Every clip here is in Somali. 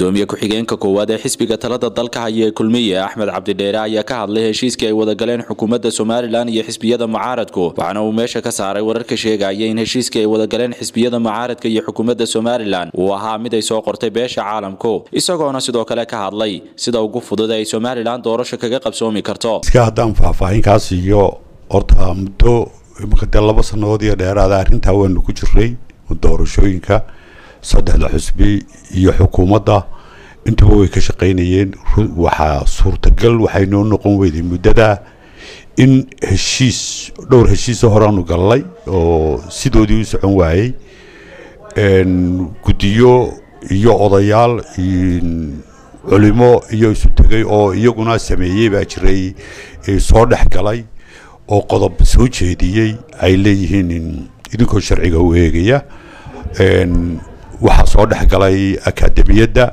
gudoomiye ku-xigeenka koowaad ee xisbiga talada dalka haya ee kulmiye axmed cabdidheere ayaa ka hadlay heshiiskii ay wadagaleen xukuumadda somalilan iyo xisbiyada mucaaradku waxaana uu meesha ka saaray wararka sheegaya in heshiiskii ay wadagaleen xisbiyada mucaaradka iyo xukuumadda somalilan uu ahaa mid ay soo qortay beesha caalamku isagoona sidoo kale ka hadlay sida ugu fudud ee ay somalilan doorasho kaga qabsoomi karto iska haddaan faahfaahinkaas iyo horta muddo imika dee laba sannadood iyo dheeraada arrintaa waanu ku jiray doorashooyinka saddexda xusbi iyo xukuumadda intuba way ka shaqaynayeen waxaa suurtagal waxay noo noqon weyday muddada in heshiis dhowr heshiisoo horeanu gallay oo sidoodii u socon waayey guddiyo iyo odayaal culimo iyo isu tegay oo iyaguna sameeyey baa jiray soo dhex galay oo qodob soo jeediyey ay leeyihiin idinkoo sharciga u eegaya waxaa soo dhex galay akademiyadda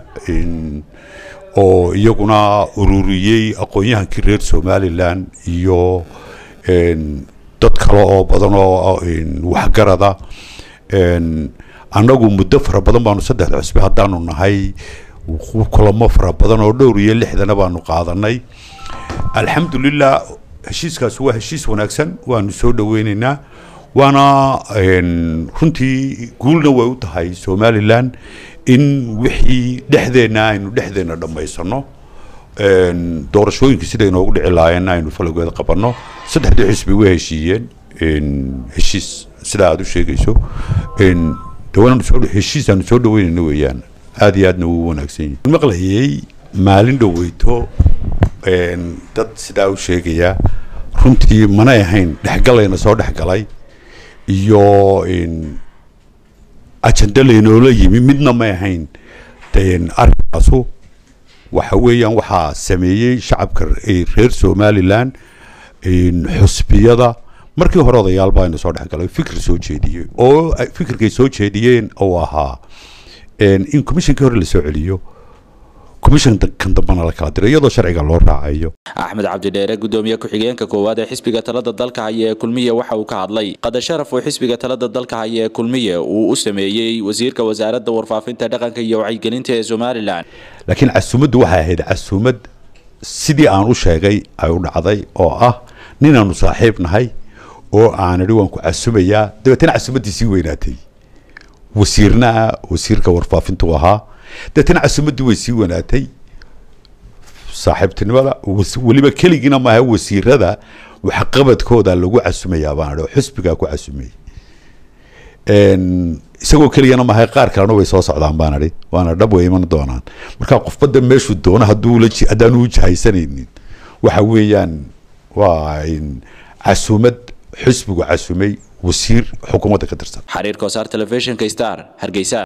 oo iyaguna ururiyey aqoon-yahankii reer somalilan iyo dad kale oo badan oo waxgarada annagu muddo fara badan baanu saddexda cusbe haddaanu nahay kulamo fara badan oo dhowr iyo lixdana baanu qaadanay alxamdulilah heshiiskaas waa heshiis wanaagsan waanu soo dhaweyneynaa waana runtii guulna way u tahay somalilan in wixii dhexdeenna aynu dhexdeenna dhammaysano doorashooyinka sida inoogu dhici lahaayeenna aynu falageeda qabanno saddexdii xisbi way heshiiyeen heshiis sida aada u sheegayso heshiis aanu soo dhaweynayno weeyaan aada iyo aadna wuu wanaagsan yahay maqlayay maalin dhoweyto dad sidaa u sheegaya runtii manay ahayn dhexgalayna soo dhexgalay iyo ajenda laynoola yimi midna may ahayn arrinkaasu waxa weeyaan waxaa sameeyey shacabka reer somalilan xusbiyada markii hore odayaal baa ina soo dhexgalay fikir soo jeediyey oo fikirkay soo jeediyeen oo ahaa in commishonkii hore lasoo celiyo commissionkan dambana la kala diray iyadoo sharciga loo raacayo axmed cabdidheere gudoomiye ku-xigeenka koowaad ee xisbiga talada dalka haya ee kulmiye waxa uu ka hadlay qadar sharaf uu xisbiga talada dalka haya ee kulmiye uu u sameeyey wasiirka wasaaradda warfaafinta dhaqanka iyo wacyigelinta ee somalilan laakiin casuumaddu waxay ahayd casuumad sidii aan u sheegay ay u dhacday oo ah ninaanu saaxiib nahay oo aan idhi waan ku casumayaa dabeetana casuumaddii sii weynaatay wasiirna wasiirka warfaafintu ahaa dabeetana casuumaddii way sii wanaatay saaxiibtinimada weliba keligiina maaha wasiirada waxqabadkooda lagu casumayaa baan idhi oo xusbigaa ku casumay isagoo keligana maaha qaar kalena way soo socdaan baan idhi waana dhab way iman doonaan marka qofbadda meeshuu doono hadduu la haddaanu u jahaysanaynin waxa weeyaan waa casuumad xusbigu casumay wasiir xukuumadda ka tirsan xariir kosaar telefishinka star hargeysa